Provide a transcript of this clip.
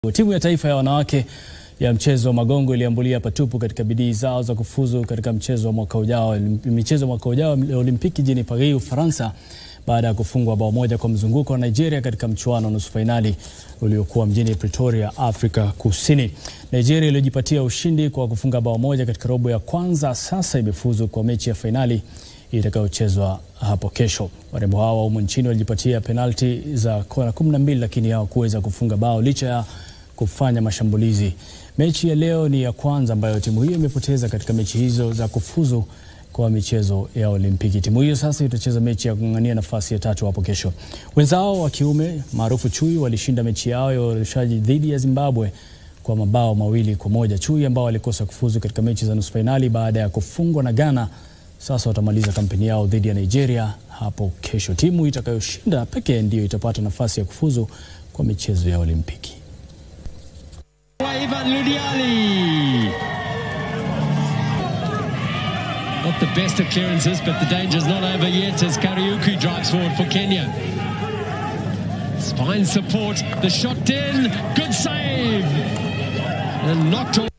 Timu ya taifa ya wanawake ya mchezo wa magongo iliambulia patupu katika bidii zao za kufuzu katika mchezo wa mwaka ujao michezo mwaka ujao ya Olimpiki jijini Paris, Ufaransa baada ya kufungwa bao moja kwa mzunguko wa Nigeria katika mchuano wa nusu fainali uliokuwa mjini Pretoria, Afrika Kusini. Nigeria iliyojipatia ushindi kwa kufunga bao moja katika robo ya kwanza sasa imefuzu kwa mechi ya fainali itakayochezwa hapo kesho. Warembo hao wa humu nchini walijipatia penalti za kona 12 lakini hawakuweza kufunga bao licha ya kufanya mashambulizi. Mechi ya leo ni ya kwanza ambayo timu hiyo imepoteza katika mechi hizo za kufuzu kwa michezo ya Olimpiki. Timu hiyo sasa itacheza mechi ya kung'ang'ania nafasi ya tatu hapo kesho. Wenzao wa kiume maarufu Chui walishinda mechi yao ya urejeshaji dhidi ya Zimbabwe kwa mabao mawili kwa moja. Chui ambao walikosa kufuzu katika mechi za nusu fainali baada ya kufungwa na Ghana sasa watamaliza kampeni yao dhidi ya Nigeria hapo kesho. Timu itakayoshinda pekee ndiyo itapata nafasi ya kufuzu kwa michezo ya Olimpiki. Ivan Ludiali. Not the best of clearances, but the danger's not over yet as Kariuki drives forward for Kenya. Spine support, the shot in, good save. And knocked